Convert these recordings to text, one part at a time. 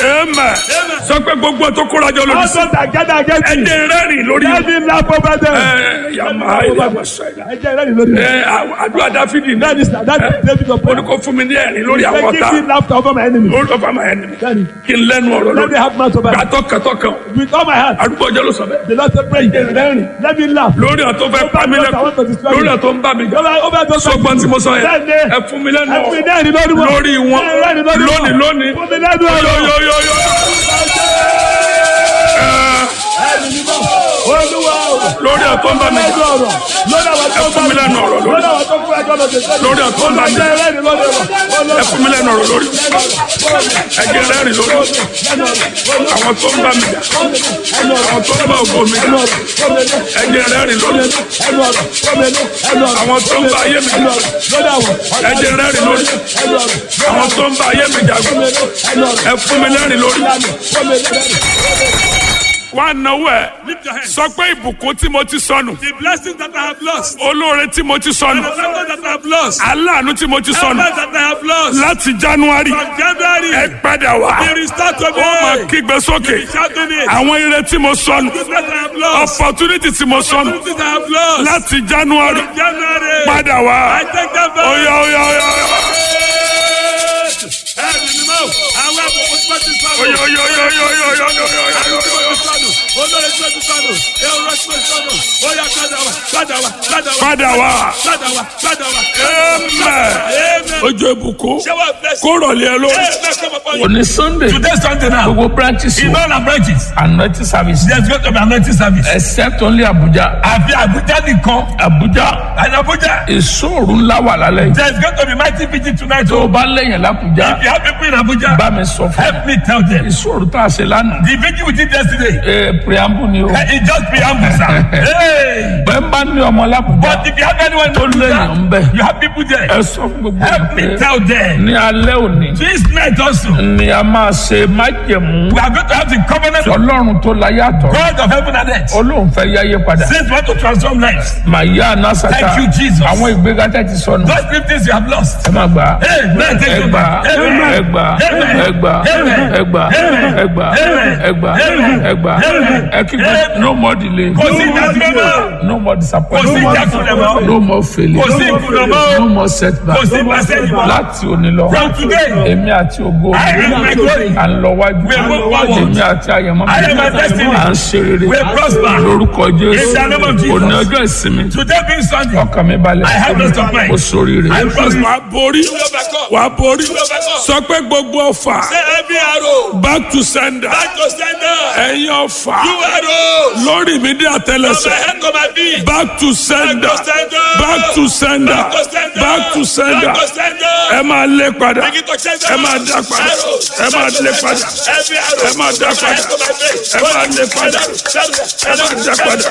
amen sọ pé gbogbo tó kóra jọ lórí sí Also that gather against me. ẹdẹ rẹ́rìn lórí Let me laugh over them. ẹ yàmà ilé àgbàsọ ẹ̀dá Ẹ jẹ́ ìrẹ́lì lórí. ẹ àdúrà dáfídì That is that is David of ó ní kó fún mi ní ẹ̀rín lórí àwọn Say, ọ̀tá Give me laughter over my enemy. lórí ọ̀fà máa ẹni Daddy, kí n lẹ́nu ọ̀rọ̀ Let me lórí have mouth over them. gbàtọ́kàtọ́kàn With all my heart. àdúgbò ọjọ́ ló sọ bẹ́ẹ̀ The Lord said, pray. Let me laugh. lórí ọ̀tọ́ fẹ́ pa mí lẹ́kọ̀ọ́ lórí ọ̀tọ́ ń bá mi jà Over over those sọgbọ́n tí mo sọ yẹn Bẹ́ẹ̀ni. ẹ fún mi lẹ́nu Ẹ fún mi ọ̀rọ̀ lẹ́rìn lórí wọn. lórí wọn Ẹ rẹ́rìn lórí wọn. lónìí lónìí Fún mi lẹ́nu ọ̀rọ̀. yóyóyóyó Olúwa o. lórí ọ̀tọ́ ń bá mi Lẹ́nu jà ọ̀rọ̀. Lórí àwọn tó ẹ fún mi lẹ́nu ọ̀rọ̀ lórí Lórí àwọn tó kúrò ẹjọ́ lọ́dẹ. lórí ọ̀tọ́ ń bá mi jà Ẹ rẹ́rìn lórí wọn. ẹ fún mi lẹ́nu ọ̀rọ̀ lórí ẹ̀jẹ̀ rẹ́rìn lórí àwọn tó ń bá mi jà àwọn tó ń bá ògo mi jà ẹ̀jẹ̀ rẹ́rìn lórí àwọn tó ń bá ayé mi jà ẹ̀jẹ̀ rẹ́rìn lórí àwọn tó ń bá ayé mi jà ẹ fún mi lẹ́rìn lórí. wá náwó ẹ Lift your hands. sọ pé ìbùkún tí mo ti sọnù The blessings that I have lost. olóore tí mo ti sọnù The favor that I have lost. aláàánú tí mo ti sọnù Help that I have lost. láti january From January. ẹ padà wá Be restored to ó máa me. kígbe sókè Be shouting it. àwọn ire tí mo sọnù The blessings I have lost. opportunity tí mo sọnù Opportunities I have lost. láti january From January. padà wá I take them back. oya oya oya Ẹ̀rù ni mọ́. Àwọn àbùkù tí wọ́n ti sọnù. oya oya oya oya oya oya oya oya Àwọn tí wọ́n ti sọnù. Olórí tí wọ́n ti sọnù. Èrò tí wọ́n ti sọnù. Ó yá padà wá. Padà wá. Padà wá. padà wá Padà wá. Padà wá. amen Amen. ojú ìbùkún Shower of blessing. kó rọ̀lẹ́ ẹ lórí. Amen. Come upon you. òní sunday Today Sunday now. gbogbo branches In all our branches. anointing service There's going to be anointing service. except only abuja Àfi Abuja nìkan. abuja And Abuja. ìṣòro ńlá wà lálẹ́ yìí There's going to be mighty vigil tonight. tó o Oh, bá lẹ́yìn lábújá if you have people in Abuja, bá mi sọ fún help me tell them. ìṣòro tá a ṣe lánàá The vigil we did yesterday, ee preamble ni o eh, it just preamble, sir. Hey! bẹ́ẹ̀ bá ní ọmọ lábújá But if you have anyone in tó lẹ́yìn ń Abuja, bẹ̀ you have people there. ẹ sọ fún gbogbo Help ẹ̀ me pé tell them. ní alẹ́ òní This night also, ni a máa ṣe májẹ̀mú we are going to have the covenant of ọlọ́run tó láyé àtọ̀ God of heaven and earth. olóhùn fẹ́ yáyé padà Since we want to transform lives, màá yá anásàtà Thank you, Jesus. àwọn ìgbéga tẹ́ ti sọnù those three things you have lost. ẹ má gbà á. Amen. Thank you. ẹgbà Amen. ẹgbà Amen. ẹgbà Amen. ẹgbà Amen. ẹgbà Amen. ẹgbà Amen. ẹgbà Amen. ẹkígbẹ no more delay Kò sí ìdásílẹ̀ mọ́. no more Kò sí disappointment ìjákulẹ̀ mọ́. no more failure Kò sí ìkùnà mọ́. no more setback Kò sí ìbàsẹ́yìn mọ́. láti òní lọ From today, èmi àti ògo I am my glory. à ń lọ wájú We move forward. èmi àti àyẹ̀mọ́ I am my destiny. à ń ṣe rere We prosper. lórúkọ In jésù the name of Jesus. òní ọjọ́ ìsinmi Today being Sunday, ọkàn mi balẹ̀ I have rest of mind. mo sóríire I prosper. wàá borí wàá borí sọ pé gbogbo ọfà Every arrow, back to sender back to sender. ẹ̀yin ọfà You arrows, lórí mi dé from my àtẹlẹsẹ̀ head to my feet. back to sender Back to sender. back to sender Back to sender. back to sender Back to sender. ẹ máa lé padà Begin to send ẹ máa dá padà Arrows. ẹ máa lé padà Every arrow. ẹ máa dá from my head padà to my feet. ẹ máa lé padà ẹ máa dá padà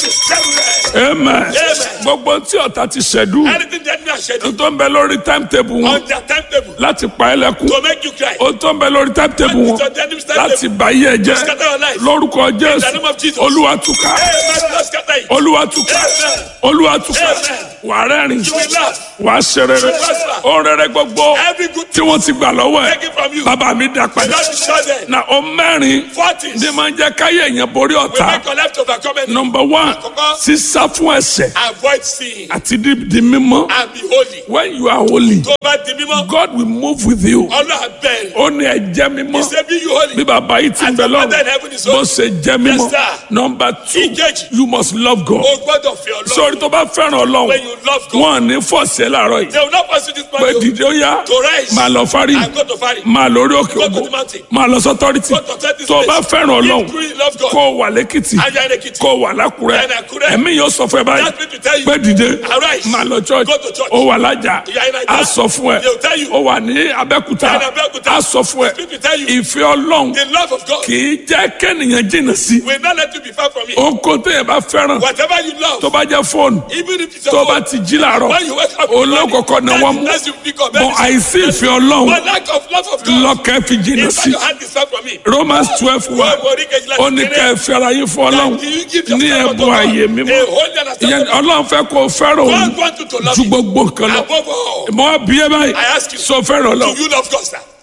amen gbogbo tí ọ̀tá ti ṣẹ̀dú Anything that me has scheduled tó ń bẹ lórí timetable wọn on their timetable láti pa ẹ́ lẹ́kún to make you cry. ó tó ń bẹ lórí timetable wọn What is on the enemy's láti timetable? bá yé ẹ jẹ́ Scatter your life. lórúkọ In the jésù name of Jesus. olúwa túká Amen. Lord, scatter it. olúwa túká Amen. olúwa túká Amen. wà rẹ́rìn You will laugh. wà ṣe rere ó rere gbogbo Every good tí wọ́n ti gbà lọ́wọ́ ẹ̀ taken from you. bàbá mi dá padà Lord, destroy them. na o mẹ́rin Forties. ní máa ń jẹ́ káyé èèyàn borí We ọ̀tá make your life to overcome anything. number one Àkọ́kọ́. sísá fún ẹ̀ṣẹ̀ Avoid sin àti di di mímọ́ and be holy. when you are holy Tó bá di mímọ́, God will move with you Ọlọ́run bẹ̀rẹ̀. ó ní ẹ jẹ́ mímọ́ He say be you holy. bí bàbá yìí ti ń As bẹ your father in lọ́rùn heaven is bó holy. ṣe jẹ́ mímọ́ Yes, sir. number two Ìkejì. you must love God O gbọ́dọ̀ fi Ọlọ́run. sórí tó bá fẹ́ràn When ọlọ́run you love God, wọn ò ní fọ̀ọ̀sì ẹ̀ láàárọ̀ yìí they will not pursue this man. pé dìde ó yá To rise. máa lọ fárí And go to Fari. máa lórí òkè Go to ògo the mountain. máa lọ sọ́tọ́rìtì Go to authority tó o bá place. fẹ́ràn ọlọ́run If truly love God. kó o wà lẹ́kìtì And you are in Ekiti. kó o wà lákùrẹ́ And Àkúrẹ́. ẹ̀mí yóò sọ fún ẹ báyìí That means to tell you. pé dìde Arise. máa lọ church Go to church. ó wà lájà You are in Naija. á sọ fún ẹ They will tell you. ó wà ní abẹ́kúta You are in Abẹ́òkúta. á sọ fún ẹ Speak to tell you. ìfẹ́ ọlọ́run The love of God kì í jẹ́ kẹ́nìyàn jìnnà sí will not let you be far from it. ohun tó yẹ bá fẹ́ràn Whatever you love, tó bá jẹ́ fóònù even if it's tó your bá phone, ti jí làárọ̀ when you wake up, in the morning, olókòkò ni that wọ́n is- mú that's you pick up. bọ́n àìsí ìfẹ́ ọlọ́run But lack of love of God, lọ́kẹ́ fi jìnnà inside sí your hand is far from me. Romans twelve wa Wọ́n borí kejìlá ó ní ká ẹ fẹ́ra yín fún ọlọ́run That you give ní yourself ẹ̀bùn to God. ààyè mímọ́ A holy and ìyẹn acceptable. ọlọ́run fẹ́ kó o fẹ́ràn òun God wants you to love ju him gbogbo nǹkan lọ above all. mọ bí ẹ báyìí I ask you, sọ fẹ́ràn Do ọlọ́run you love God, sir?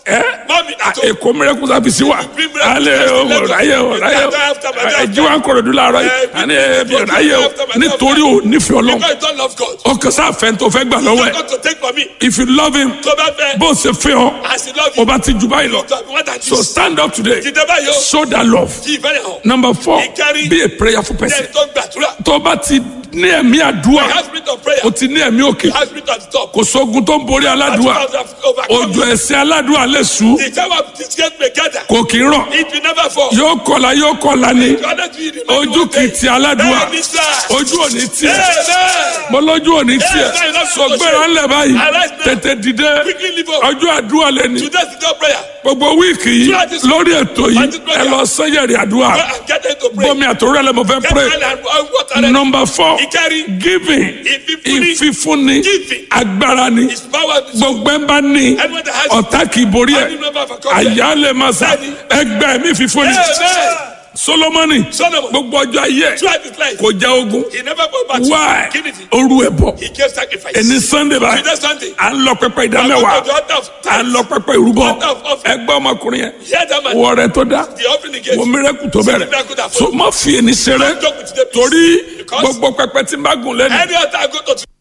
ẹ Mommy at home. èkó miracle service wa bring miracle alẹ́ service to o Lagos. ráyè o You ráyè o can't after my ẹ day jí wa ń kọ̀rọ̀ dúró láàárọ̀ Eh, yìí àní ẹ bí you ráyè o can't after my day nítorí o nífẹ̀ẹ́ ọlọ́run Because you don't love God. ọkàn sáfẹ́ tó fẹ́ gbà lọ́wọ́ You ẹ̀ got to take from me. if you love him Tó bá fẹ́. bó o ṣe fẹ́ ọ As he love o you. bá ti jù báyìí lọ You want that so Jesus. stand up today Dìde báyìí o. show that love Kí ìfẹ́ rẹ̀ hàn. number four Ìkárí. be a prayerful person Then tó gbàdúrà. tó o bá ti ní ẹ̀mí You àdúrà have spirit of prayer. o ti ní ẹ̀mí òkè You have spirit at the top. kò sógun tó ń borí aládùúà òjò ẹ̀sìn aládùúà lè sùn The time of disgrace may gather. kò kì í rọ̀ It will never fall. yóò kọlà yóò kọlà ni You are not to remain ojú one kì í day. ti aládùúà Bẹ́ẹ̀ni sá. ojú ò ní tiẹ̀ Amen. mo lójú ò ní tiẹ̀ Amen. sọ gbéra ńlẹ̀ báyìí Arise now. tètè dìde Quickly leave up. ọjọ́ àdúrà lẹ́ni Today's the day of prayer. gbogbo wíìkì yìí Throughout this- lórí ètò yìí Throughout this prayer. ẹ lọ sẹ́yẹ̀rì àdúrà Go and get into pray. bọ́mi àtòrò ẹ̀ lẹ́ mo fẹ́ Get pray oil and and water ready. number four Ìkárí. giving Ìfífúnni. ìfífúnni Giving. agbára ni His power is gbogbo ẹ̀ bá ní Anyone that has ọ̀tá kì í borí ẹ̀ Any member of a company. àyà lè máa sà Bẹ́ẹ̀ni. ẹgbẹ́ mi fífúnni Amen. solomoni Solomon. gbogbo ọjọ́ ayé ẹ̀ Throughout his life. kò já ogun He never go back to why Give it. oru ẹ̀ bọ̀ He gave sacrifice. ẹni sunday báyìí Today Sunday. à ń lọ pẹpẹ I go ìdámẹ́wàá to the altar of à ń tithes. lọ pẹpẹ ìrúbọ Altar of offering. ẹgbẹ́ ọmọkùnrin yẹn Hear that man. wọ rẹ tó dá The offering he gave. wo miracle tó bẹ̀rẹ̀ miracle that so má fi ẹni ṣeré Don't joke with the peace. torí Because- gbogbo pẹpẹ tí n bá gùn lẹ́nu Any altar I go to